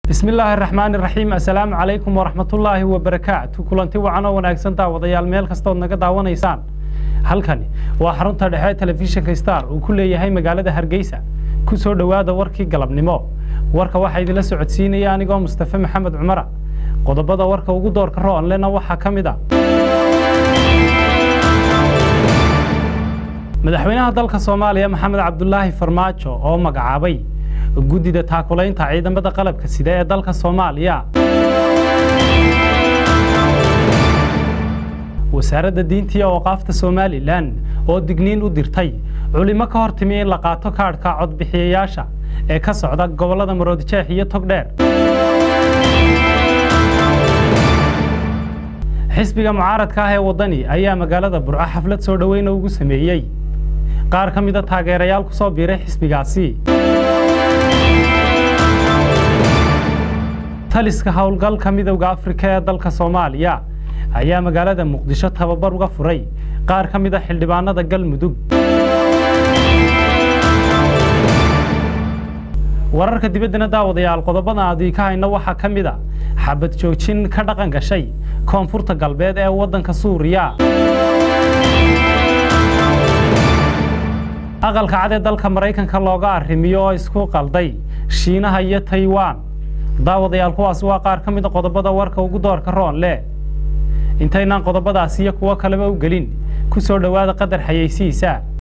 bismi illaahi raxmaani raxiim assalaamu calaykum waraxmatullaahi wabarakaatu kulanti wacan oo wanaagsan daawadayaal meel kastood naga daawanaysaan halkani waa xarunta dhexe telefishinka star uu ku leeyahay magaalada hargeysa ku soo dhowaada warkii galabnimo warka waxaa idinla socodsiinaya anigoo mustafe maxamed cumara qodobada warka ugu doorka roonlena waxaa ka mid a madaxweynaha dalka soomaaliya maxamed cabdulaahi farmaajo oo magacaabay guddida taakulaynta ciidamada qalabka sida ee dalka soomaaliya wasaaradda diinta iyo awqaafta somalilan oo digniin u dirtay culimo ka hor timi in la qaato kaadhka codbixiyayaasha ee ka socda gobollada maroodijeex iyo togdheer xisbiga mucaaradka ah ee waddani ayaa magaalada burco xaflad soo dhoweyna ugu sameeyey qaar ka mida taageerayaal ku soo biiray xisbigaasi taliska howlgalka midowda afrika ee dalka soomaaliya ayaa magaalada muqdisho tababar uga furay qaar ka mida xildhibaanada galmudug wararka dibaddana daawadayaal qodobada aadii ka hayna waxaa ka mid a xabad joojin ka dhaqan gashay koonfurta galbeed ee waddanka suuriya aqalka cad ee dalka maraykanka looga arrimiyo oo isku qalday shiinaha iyo taiwan daawadayaal kuwaasi waa qaar ka mida qodobada warka ugu doorka roon leh intaynaan qodobadaasi iyo kuwo kaleba u gelin ku soo dhowaada qadar xayeysiisa